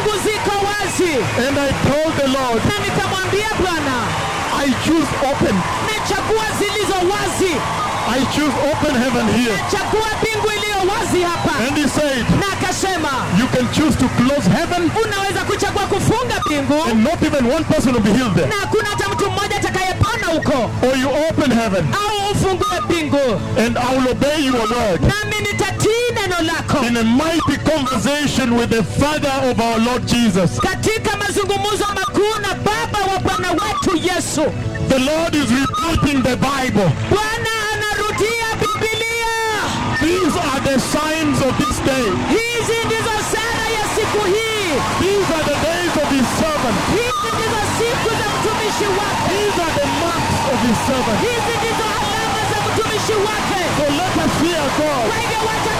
mbingu ziko wazi And I told the Lord, na nikamwambia bwana I choose open. nachagua zilizo wazi I choose open heaven here. nachagua mbingu iliyo wazi hapa And he said, na akasema you can choose to close heaven unaweza kuchagua kufunga mbingu and not even one person will be healed there. na hakuna hata mtu mmoja atakayepona huko Or you open heaven au ufungue mbingu and I will obey your word. nami nitatii neno lako In a mighty conversation with the Father of our Lord Jesus. katika mazungumzo makuu na baba wa bwana wetu yesu The Lord is repeating the Bible. bwana anarudia bibilia These are the signs of this day. hizi ndizo sara ya siku hii These are the days of his servant. hizi ndizo siku za mtumishi wake These are the months of his servant. hizi ndizo alama za mtumishi wake So let us fear God kwa hivyo wacha